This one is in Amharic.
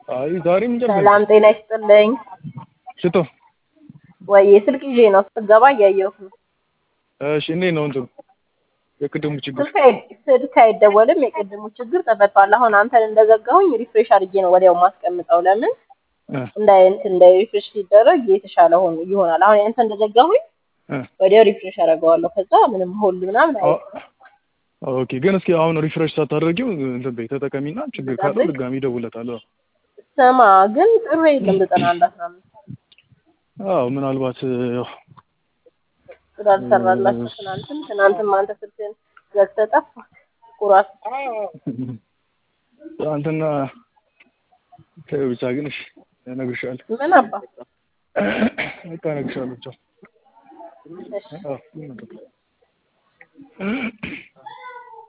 አይ ዛሬም ጀመረ ሰላም ጤና ይስጥልኝ። ሽቶ ወይ ስልክ ይዤ ነው ስትገባ እያየሁህ ነው። እሺ እንዴት ነው እንትኑ የቅድሙ ችግር? ስልክ አይ- ስልክ አይደወልም። የቅድሙ ችግር ተፈቷል። አሁን አንተን እንደዘጋሁኝ ሪፍሬሽ አድርጌ ነው ወዲያው ማስቀምጠው። ለምን እ እንዳይ እንትን እንዳይ ሪፍሬሽ ሲደረግ የተሻለ ሆኖ ይሆናል። አሁን ያንተ እንደዘጋሁኝ እ ወዲያው ሪፍሬሽ አደርገዋለሁ። ከዛ ምንም ሆል ምናምን አይ ኦኬ ግን እስኪ አሁን ሪፍሬሽ ሳታደርጊው እንትን በይ ተጠቀሚና ችግር ካለው ጠብቅ። ድጋሚ እደውልለታለሁ። ስማ ግን ጥሩ የለም ዘጠና አንድ አስራ አምስት አዎ ምናልባት ያው ስላልሰራላችሁ ትናንትም ትናንትም አንተ ስልክህን ዘግተህ ጠፋህ። ኩራት አንተና ተይው ብቻ ግን እሺ እነግርሻለሁ። ምን አባ በቃ እነግርሻለሁ ብቻ እሺ አዎ